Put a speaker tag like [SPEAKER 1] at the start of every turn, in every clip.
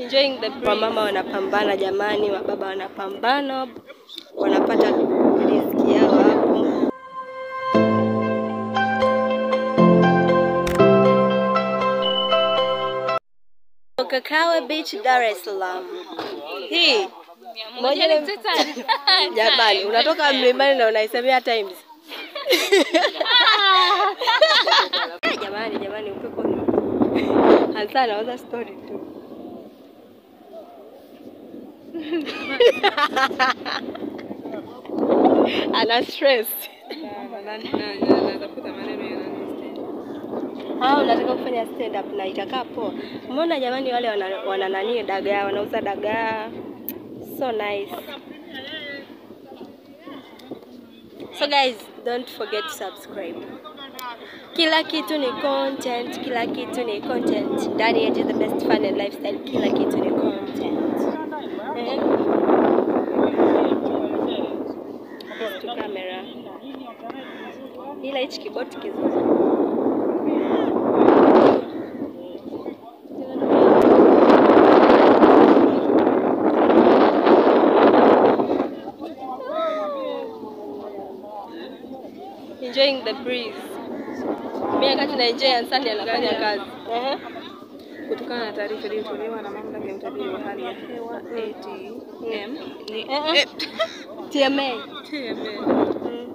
[SPEAKER 1] enjoying the breeze. Wamama wanapambana jamani, wababa wanapambana, wanapata riziki yao hapo. Kakawe Beach, Dar es Salaam. Hii moja ni jamani, unatoka mlimani na unaisemea Times. Eh, jamani, jamani, upepo hasa anauza story tu. ana stress. Ah, unataka kufanya stand up na itakaa poa. Mbona jamani wale wana, wana nani dagaa, wanauza dagaa. So nice. So guys, don't forget to subscribe. Kila kitu ni content, kila kitu ni content. Ndani ya the best fun and lifestyle, kila kitu ni content. Eh? This to camera. Ila hichi kiboti kizuri. enjoying the breeze. Mimi wakati na enjoy Ansani anafanya kazi. Ehe.
[SPEAKER 2] Kutokana na taarifa iliyotolewa na mamlaka ya utabiri wa hali ya hewa ATM ni
[SPEAKER 1] Ehe. TMA.
[SPEAKER 2] TMA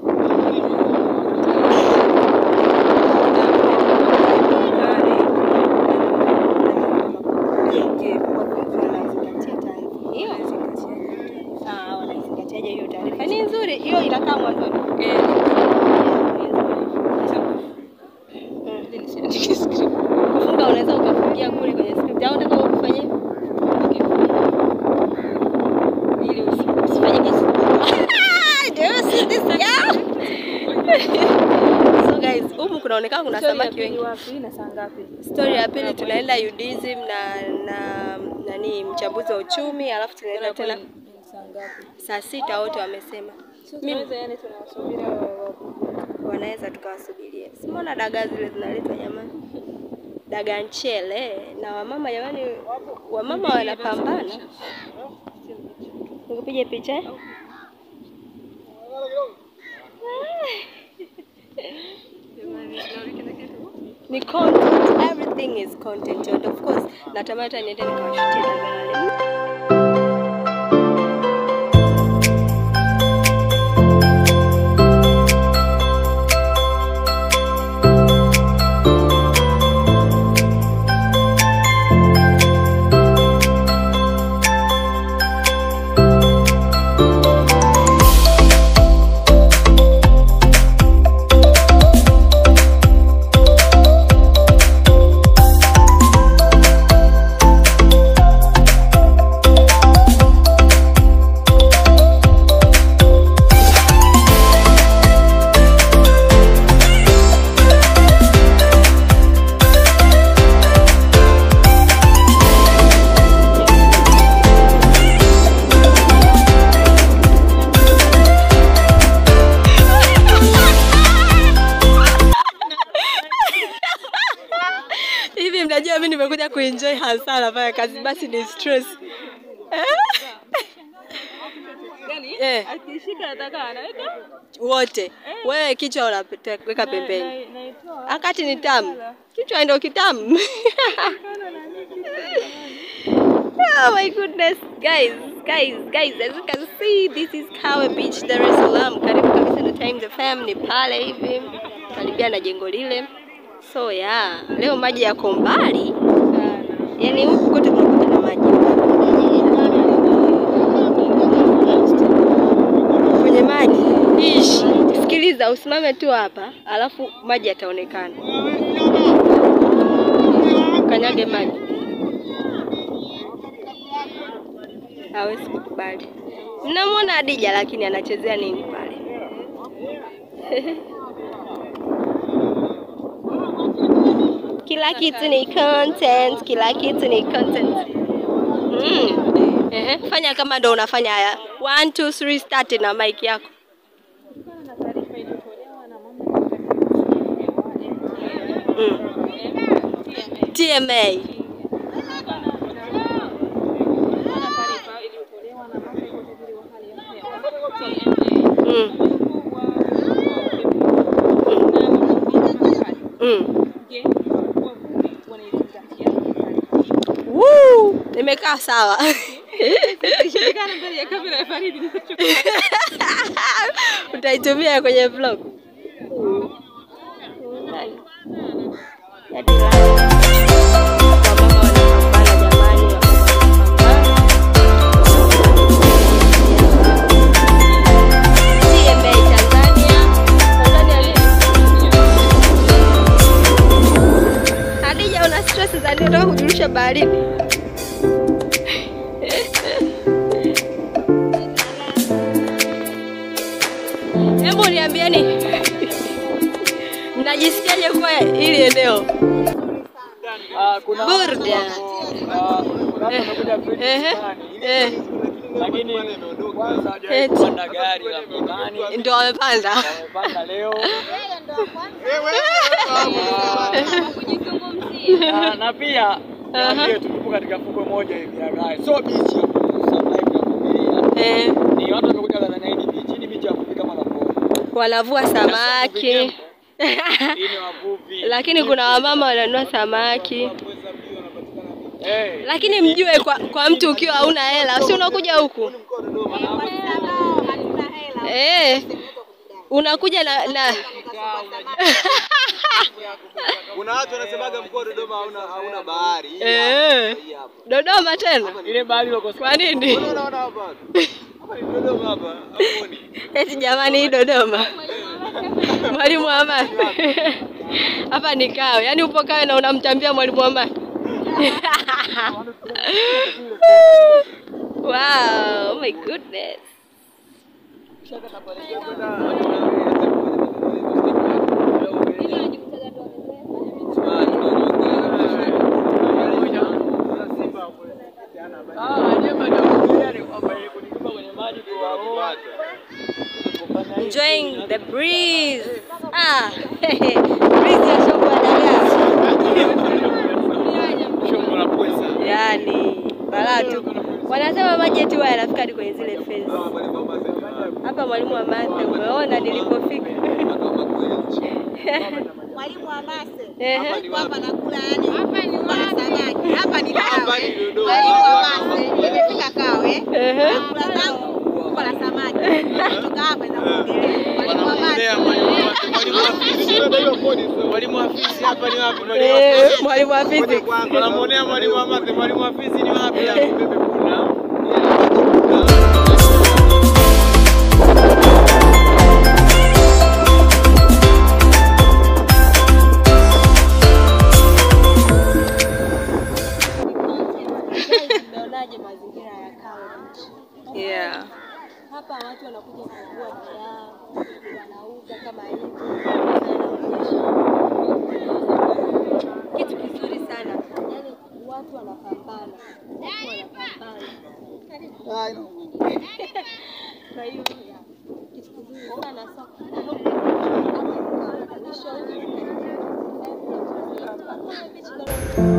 [SPEAKER 1] Ah, wanaizingatiaje hiyo taarifa? Ni nzuri, hiyo inakaa mwanzoni. Kufunga unaweza ukafungia kule kwenye script au unataka ufanye ili usi- usifanye kitu. Do you see this girl? So guys, humu kunaonekana kuna samaki wengi.
[SPEAKER 2] wapi na saa ngapi?
[SPEAKER 1] Story ya pili tunaenda UDSM na na nani mchambuzi wa uchumi, alafu tunaenda tena
[SPEAKER 2] Saa ngapi?
[SPEAKER 1] saa sita wote wamesema
[SPEAKER 2] Tunaweza yani tunawasubiri hao wa-
[SPEAKER 1] wanaweza tukawasubiria. Simona dagaa zile zinaletwa jamani, dagaa nchele na wamama jamani, wamama wanapambana. Nikupige picha eh? ni content, everything is content and of course natamani hata niende nikawashutie dagaa wale. hivi mnajua mimi nimekuja kuenjoy hasa nafanya kazi basi ni stress eh,
[SPEAKER 2] Akishika nataka anaweka
[SPEAKER 1] wote wewe kichwa unaweka pembeni
[SPEAKER 2] na- naitoa.
[SPEAKER 1] akati ni tamu kichwa ndio kitamu oh my goodness guys guys guys as you can see this is Kawe Beach Dar es Salaam karibu kabisa na Times FM ni pale hivi karibia na jengo lile so yeah leo maji yako mbali yani huku kote kunakuwa na maji kwenye maji ishi sikiliza usimame tu hapa alafu maji yataonekana kanyage maji hawezi kukubali mnamwona Adija lakini anachezea nini pale kila kitu ni content kila kitu ni content mm. Ehe, fanya kama ndo unafanya haya one two three start na mic yako
[SPEAKER 2] Kutokana na taarifa iliyotolewa na mamlaka ya
[SPEAKER 1] mm. TMA
[SPEAKER 2] kike wavuvi wanaizingatia
[SPEAKER 1] Woo! Nimekaa sawa.
[SPEAKER 2] Shirikana mbele ya kamera ya Faridi nitachukua.
[SPEAKER 1] Utaitumia kwenye vlog. Yaani la- wamama wanapambana jamani, wamama wanapambana. TMA Tanzania. Tanzania nini? Hadija, una stress za nini? Unataka kujirusha baharini? Hebu niambieni, mnajisikiaje kwa hili eneo?
[SPEAKER 3] Ah, kuna
[SPEAKER 1] Burda.
[SPEAKER 3] ah, kuna watu wamekuja kwetu
[SPEAKER 1] Ehe,
[SPEAKER 3] fulani,
[SPEAKER 1] eh,
[SPEAKER 3] lakini kwanza hawajawahi
[SPEAKER 1] Eti.
[SPEAKER 3] kupanda gari la mlimani,
[SPEAKER 1] ndo wamepanda.
[SPEAKER 3] wamepanda leo
[SPEAKER 1] Eh,
[SPEAKER 3] na, na pia
[SPEAKER 1] Aha.
[SPEAKER 3] niambie tu tupo katika fukwe moja hivi ya Gai, so beach ya survive ya kufikiria.
[SPEAKER 1] eh,
[SPEAKER 3] Ni watu wamekuja Tanzania, hii ni beach, hii ni beach ya kufika mara moja.
[SPEAKER 1] wanavua samaki
[SPEAKER 3] Hii ni wavuvi.
[SPEAKER 1] lakini kuna wamama wananunua samaki,
[SPEAKER 3] Eh,
[SPEAKER 1] lakini mjue kwa, kwa mtu ukiwa hauna hela, si unakuja huku eh, unakuja na, na
[SPEAKER 4] Kuna watu wanasemaga mkoa wa Dodoma hauna hauna bahari. Hii
[SPEAKER 1] eh,
[SPEAKER 4] hapa.
[SPEAKER 1] Dodoma tena.
[SPEAKER 3] ile bahari iliyoko
[SPEAKER 1] Kwa nini?
[SPEAKER 4] Unaona hapa? Hapa ni Dodoma hapa. Hamuoni?
[SPEAKER 1] Eti jamani, hii Dodoma mwalimu Amani hapa ni Kawe, yaani upo Kawe na unamtambia mwalimu Amani wow, oh my goodness.
[SPEAKER 3] Ah, nyema ndio kufikiria ni kwamba ile kunitupa kwenye maji kuwaoa.
[SPEAKER 1] Enjoying the breeze. Ah, breeze ya shombo ya dagaa.
[SPEAKER 3] Shombo la pweza.
[SPEAKER 1] Yaani balaa tu. Wanasema maji eti huwa yanafika hadi kwenye zile fence. Hapa mwalimu wa math, umeona nilipofika.
[SPEAKER 5] Mwalimu wa mase
[SPEAKER 1] Ehe.
[SPEAKER 5] hapa nakula yani hapa ni samaki hapa ni
[SPEAKER 4] Hapa
[SPEAKER 5] kawe
[SPEAKER 4] ni Dodoma.
[SPEAKER 5] mwalimu wa mase nimefika kawe
[SPEAKER 1] Ehe.
[SPEAKER 5] nakula zangu kubwa la samaki kutoka hapa za kuogelea mwalimu wa mase
[SPEAKER 4] Mwalimu wa fisi hapa ni wapi? Mwalimu wa
[SPEAKER 1] Eh,
[SPEAKER 4] fisi.
[SPEAKER 1] mwalimu wa physics.
[SPEAKER 4] Wanamuonea mwalimu wa math, mwalimu wa fisi ni wapi? Hapo bebe kuna.
[SPEAKER 1] Mmeonaje mazingira ya Kawe Beach?
[SPEAKER 2] Yeah.
[SPEAKER 1] Hapa watu wanakuja kuvua bidhaa, wanauza kama hivi, wanaonyesha kitu kizuri sana. Yaani watu wanapambana, watu wanapambana. Kwa hiyo kitu kizuri sana soko. Hapa ni Kawe, mwisho huu. Kawe Beach,